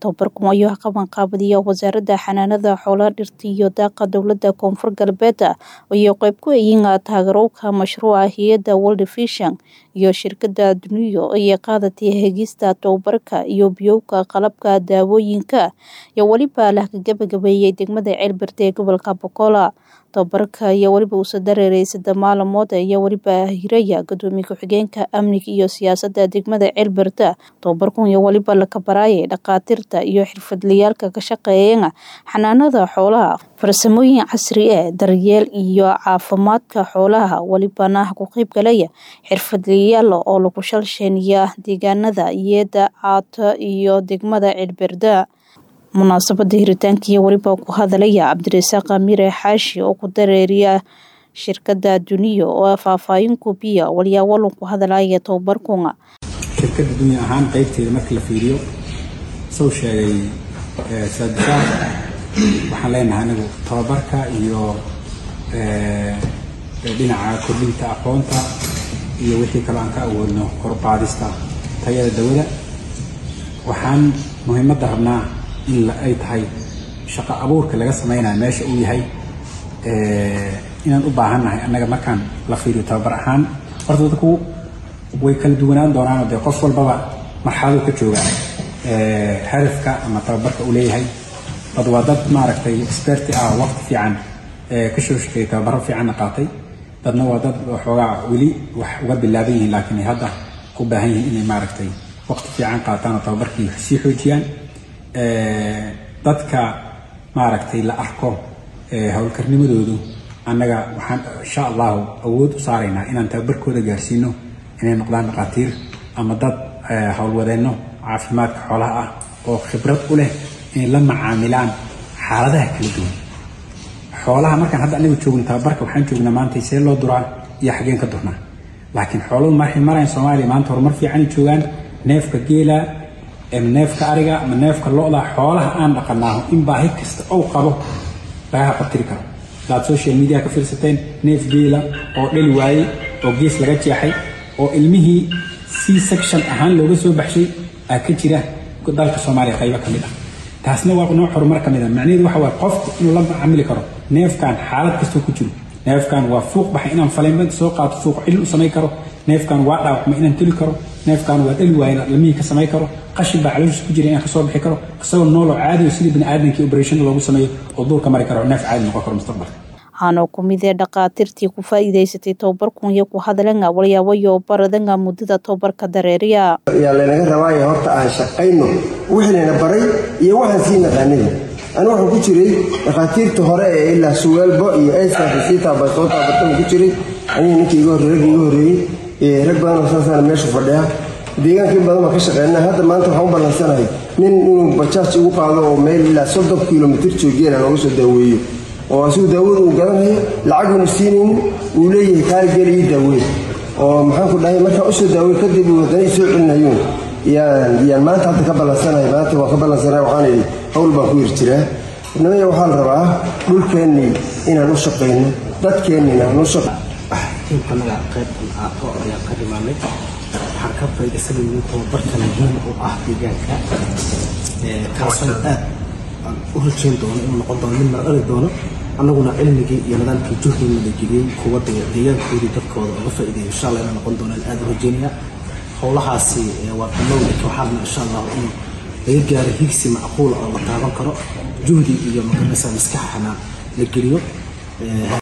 tababarkan ayaa qabanqaabadiya wasaaradda xanaanada xoolaha dhirta iyo daaqa dowlada koonfur galbeed ayay qayb ku yihiin taageerowka mashruuca hay-adda world vision iyo shirkada duniyo ayay qaadatay hegista tababarka iyo biyowga qalabka daawooyinka iyo weliba la gabagabeeyey degmada ceelbirte ee gobolka bokola tababarka iyo weliba uusa dareeray saddex maalmood iyo weliba hiraya gudoomiye ku-xigeenka amniga iyo siyaasadda degmada ceelbirte tababarkan iyo weliba la kabaraayay dhakhaatiirta iyo xirfadlayaalka ka shaqeeya xanaanada xoolaha farsamooyin casri ah daryeel iyo caafimaadka xoolaha welibana ku qeyb galaya xirfadlayaal oo lagu shalsheynaya deegaanada iyada caata iyo degmada ceelbirte munaasabada hiritaankiiyo weliba ku hadalaya cabdirasaaq mire xaashi oo ku dareeriya shirkada duniyo oo faahfaahin kubiya walyaawalan ku hadalaya tababarkuna shirkada dunya ahaan qeybteeda marka la fiiriyo soo sheegay saadisaaq waxaan leenahay anigu tababarka iyo dhinaca kordhinta aqoonta iyo wixii kaloo aan ka awoodno korbaadista tayada dawada waxaan muhiimadda rabnaa in ay tahay shaqo abuurka laga samaynayo meesha uu yahay inaan u baahannahay annaga markaan la fiiriyo tababar ahaan horta dadku way kala duwanaan doonaanoo dee qof walbaba marxaladuu ka jooga hadafka ama tababarka uu leeyahay dad waa dad maaragtay experti ah waqti fiican ka soo shaqeeyay tababaro fiicanna qaatay dadna waa dad waxoogaa weli wax uga bilaaban yihiin laakiin ay hadda u baahan yihiin inay maaragtay waqti fiican qaataan oo tababarkii sii xoojiyaan dadka maaragtay la arko howlkarnimadoodu annaga waxaan insha allahu awood u saaraynaa inaan tababarkooda gaarsiino inay noqdaan dhakhaatiir ama dad howlwadeenno caafimaadka xoolaha ah oo khibrad u leh inay la macaamilaan xaaladaha kala duwan xoolaha markaan hadda anagu joogno tababarka waxaan joognaa maanta see loo duraa iyo xageen ka durnaa laakiin xooluhu markay marayan soomaaliya maanta horumar fiicanay joogaan neefka geela neefka ariga ama neefka lo-da xoolaha aan dhaqanaaho in baahi kasta ou qabo laga haqabtiri karo hadaad social media ka fiirsateen neef geela oo dhali waayey oo gees laga jeexay oo ilmihii c section ahaan looga soo baxshay aa ka jira dalka soomaaliya qaybo ka mid ah taasna waa nooc horumar ka mid ah macnaheedu waxa waaye qofku inuu la macamili karo neefkan xaalad kastoo ku jiro neefkan waa fuuq baxay inaan faleynba soo qaato fuuq cilin u samayn karo neefkan waa dhaawacma inaan teli karo neefkan waa dhali waaya inaan ilmihii ka samayn karo qashin baa calooshiis ku jira inaan kasoo bixi karo isagoo nooloo caadi oo sidii bini aadamkii operation loogu sameeyo oo duurka mari karo neef caadi noqon karo mustaqbalka waxaana ku mid ee dhakhaatiirtii ku faa'iidaysatay tababarkun iyo ku hadalanga walyaabayo baradanga muddada tababarka dareeriya yaa laynaga rabaayo horta aan shaqayno wixii layna baray iyo waxaan sii naqaanay ani waxaan ku jiray dhakhaatiirta hore ee ilaa suwaalbo iyo eysafisiitaaba soo taabataba ku jiray aniga ninkii iga horrey raggi iga horreeyey rag badanoo saasana meesha fadhiya deegaankii badan baan ka shaqeynaa hadda maanta waxaan u ballansanahay nin inuu bajaaj igu qaado oo meel ilaa soddon kilomitir joogeen aan uga soo daaweeyo oo asigu daawada uu gadanayo lacaguna siinaynin uu leeyahay kaarigeli ii daaweyn oo maxaanku dhahay markaan usoo daawey kadib uu haddana isoo celinayuun yaan yaan maanta hadda ka ballansanahay maanta waan ka ballansanahay waxaan idhi hawl baan ku yir jiraa nabaya waxaa la rabaa dhulkeennii inaan u shaqayno dadkeennii inaan u shaqo tiimkanaga qaybtan aato ayaan ka dhimaanay waxaan ka faa'iidaysanayay tababarka muhiim u ah deegaanka kaasoo aad aan u rajayn doono inuu noqon doono mid mardhali doono annaguna cilmigii iyo nidaamkii juhdiina la geliyey kuwa deegaankoodii dadkooda uga faa'iideeyo insha allah inay noqon doonaan aad u rajaynaya howlahaasi waa bilowda waxaadna insha allah in laga gaaro higsi macquula oo la taaban karo juhdi iyo magaranaysa maskaxana la geliyo